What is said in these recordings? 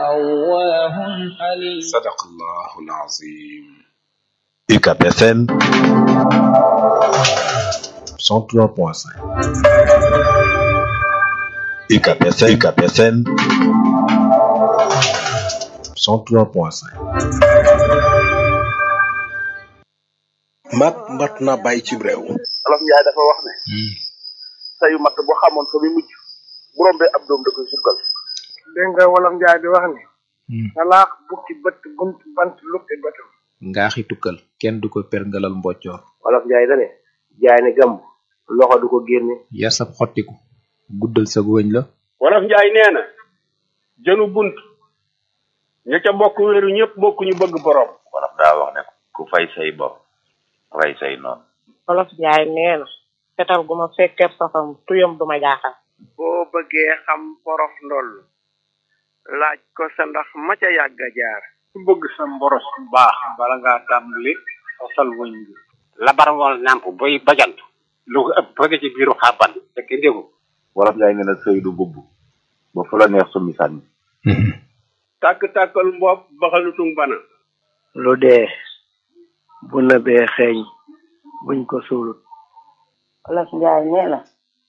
أواه حليم صدق الله العظيم UCAP FM 103.5 UCAP FM UCAP FM 103.5 mat mat na bàyyi ci réew Olof Njaay dafa wax ne sayu matt bu xamoon fa muy mujj bu rombee ab doom da koy sukkal dégg nga wolof njaay di wax ni salaax bukki bët bunt bant lukki bëtam ngaaxi tukkal kenn du ko perngalal mboccoor Olof Njaay dane jaay ne gàmm loxo du ko génne yar sab xottiku guddal sa wëñ la wolof njaay nee na jënu bunt ña ca bokk wéeru ñëpp bokk ñu bëgg borom wolof daa wax ne ku fay say bopp rey say noonu wolof njaay nee na fetal gu ma fekkee safam tuyam du ma jaaxal boo bëggee xam porof ndoll laaj ko sa ndax ma ca yàgg a jaar ku bëgg sa mboros bu baax bala ngaa tàmbali fasal wëñ bi labar wal nàmp boy bajant lu ko ëpp bëgg ci biiru xàbban fekk déggu wolof njaay nee na sëy du bubb ba fu la neex summi sànni tàkk-tàkkal mbopp baxalutung bana lu dee bu nëbee xeeñ buñ ko suulut wolof njaay nee na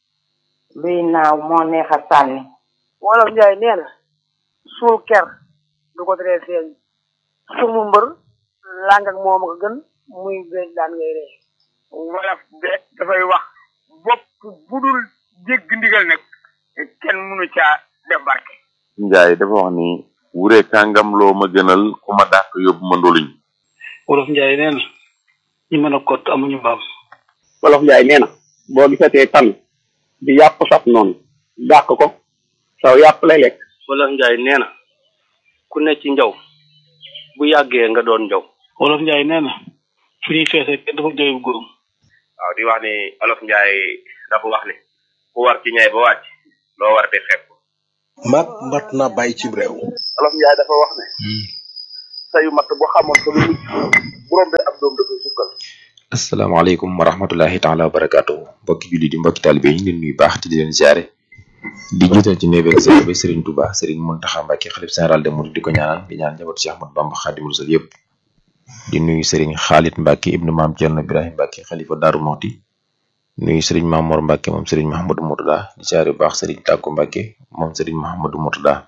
luy naaw moo neex a sànni wolof njaay nee na suul ker du ko teree feeñ sumu mbër làng ak moom ko gën muy béy daan ngay ree wolof de dafay wax bopp bu dul jégg ndigal nag kenn mënu caa def barke njaay dafa wax ni wure kàngam loo ma gënal ku ma dàq yóbbu ma ndoluñ wolof njaay nee na ñi mën a kott amuñu mbaam Olof Njaay nee na boo gisatee tan di yàpp sab noonu dàq ko saw yàpp lay lekk wolof njaay nee na ku ne ci njaw bu yàggee nga doon njaw wolof njaay nee na fu ñuy feesee kenn dafa jooy bu góorum waaw di wax ni olof njaay dafa wax ni ku war ci ñay ba wàcc loo war di xeeb mat mat na bàyyi ci réew Olof Njaay dafa wax ne sayu matt bu xamoon fa muy mujj bu rombee ab doom da koy sukkal asalaamaaleykum wa rahmatullahi taala wa barakaatuhu mbokki julli di mbokki taalibe yi ñu leen nuyu baax te di leen ziare di jiital ci néebeeg ziare bi Serigne Touba Serigne Mountakha Mbacké xalif général de Mouride di ko ñaanal di ñaan njabootu Cheikh Ahmadou Bamba Khadimou Rassoul yëpp di nuyu Serigne Khalid Mbacké ibnu maam Thierno Ibrahim Mbacké xalifa Daaru Muxti nuyu Serigne Mamor Mbacké moom Serigne Mahamadou Mourtada di ziare bu baax Serigne Tàkko Mbacké moom Serigne Mahamadou Mourtada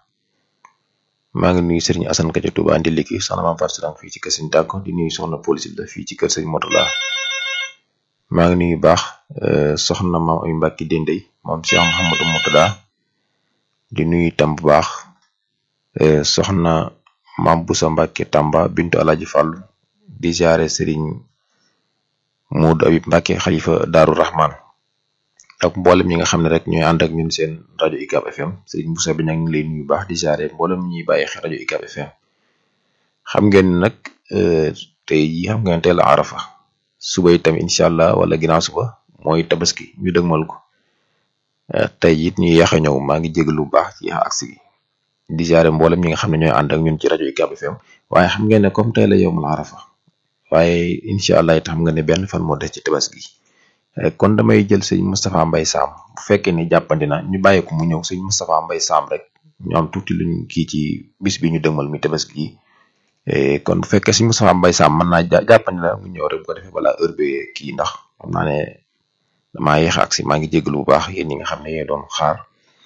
maa ngi nuyu Serigne Assane Ka ca Touba andi liki soxna maam Fatou Sarang fii ci kër Serigne Tàkko di nuyu soxna police la fii ci kër Serigne Mourtada maa ngi nuyu baax soxna maam ay Mbàkke Dendey moom Cheikh Mouhamadou Moutada di nuyu itam bu baax soxna maam Boussa Mbàkke Tamba bintu Alaji Fàllu di jaare Serigne Modou Abib Mbàkke xalifa Daaru Rahman ak mboolem ñi nga xam ne rek ñooy ànd ak ñun seen rajo UCAB FM Serigne Boussa bi nag ngi lay nuyu baax di jaare mboolem ñuy bàyyi xel rajo UCAB FM xam ngeen ne nag tey jii xam ngeen teel a arafa suba itam incha allah wala ginnaaw suba mooy tabaski ñu dëgmal ko tey it ñu yéex a ñëw maa ngi jégalu bu baax ci yéex a agsi gi di jaare mboolem ñi nga xam ne ñooy ànd ak ñun ci rajo UCAB FM waaye xam ngeen ne comme tey la yowmul arafa waaye incha allah it xam nga ne benn fan moo des ci tabaski kon damay jël sëñ Moustapha Mbaye Sam bu fekkee ni jàppandi na ñu bàyyi ko mu ñëw sëñ Moustapha Mbaye Sam rek ñu am tuuti luñ kii ci bis bi ñu dëgmal mi tabaski gi kon bu fekkee sëñ Moustapha Mbaye Sam mën naa jàppandi na mu ñëw rek bu ko defee balaa heure bi kii ndax xam naa ne damaa yéex ak si maa ngi jégalu bu baax yéen ñi nga xam ne yéen doon xaar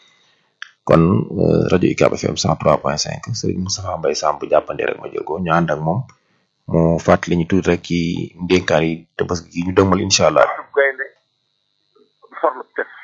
kon rajo UCAB FM 103.5 Serigne Moustapha Mbaye Sam bu jàppandi rek ma jël ko ñu ànd ak moom mu fàttali ñu tuuti rek ci ndénkaan yi tabaski gi ñu dëgmal incha allah. gaynde forlu tef